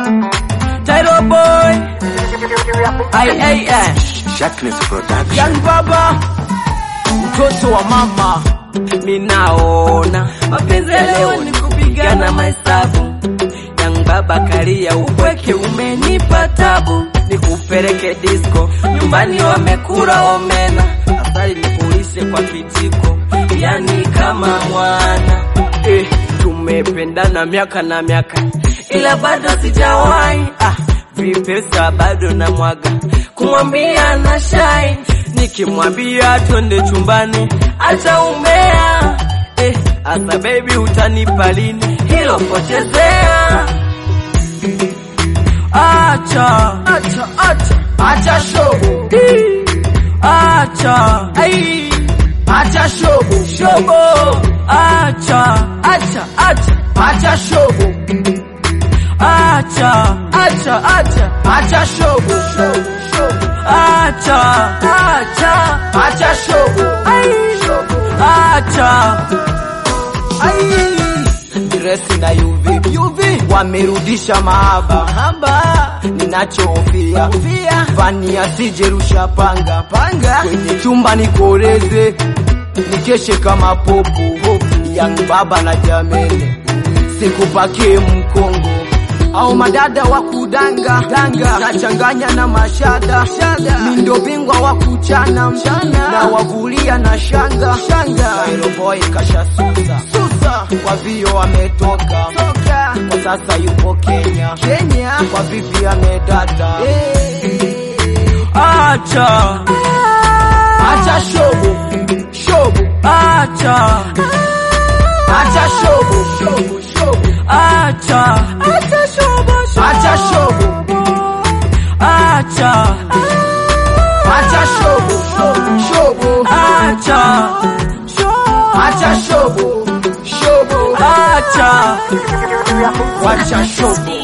Tyro boy. Ai ai ai. Sharpness Production. Young baba. Mtoto wa mama. Minaona mapenzi ya leo ni kupigana mahesabu. Young baba kalia upweke umenipa tabu. Nikupeleke disco nyumbani wamekula omena. Asali nikulishe kwa kijiko. Yani kama mwana. Eh, tumependana miaka na miaka ila bado sijawahi ah, vipesa bado na mwaga kumwambia na shai nikimwambia twende chumbani ataumea eh, asa baby utanipa lini hilo pochezea acha acha acha acha shobo acha ai acha shobo shobo acha acha acha acha shobo acha acha acha acha shobo shobo shobo acha acha acha shobo ai shobo acha ai dresi na UV UV wamerudisha mahaba mahaba ninachohofia fani asijerusha panga panga kwenye chumba nikoleze nikeshe kama popo yang baba na jamene sikupakie mkongo au madada wa kudanga danga nachanganya na mashada shada mindo bingwa wa kuchana mchana na wavulia na shanga shanga Cairo boy kasha susa susa kwa vio ametoka toka kwa sasa yupo Kenya Kenya kwa vipi amedata acha acha shobo shobo acha acha shobo shobo shobo acha acha shobo shobo acha shobo acha acha shobo shobo shobo acha acha shobo shobo acha wacha shobo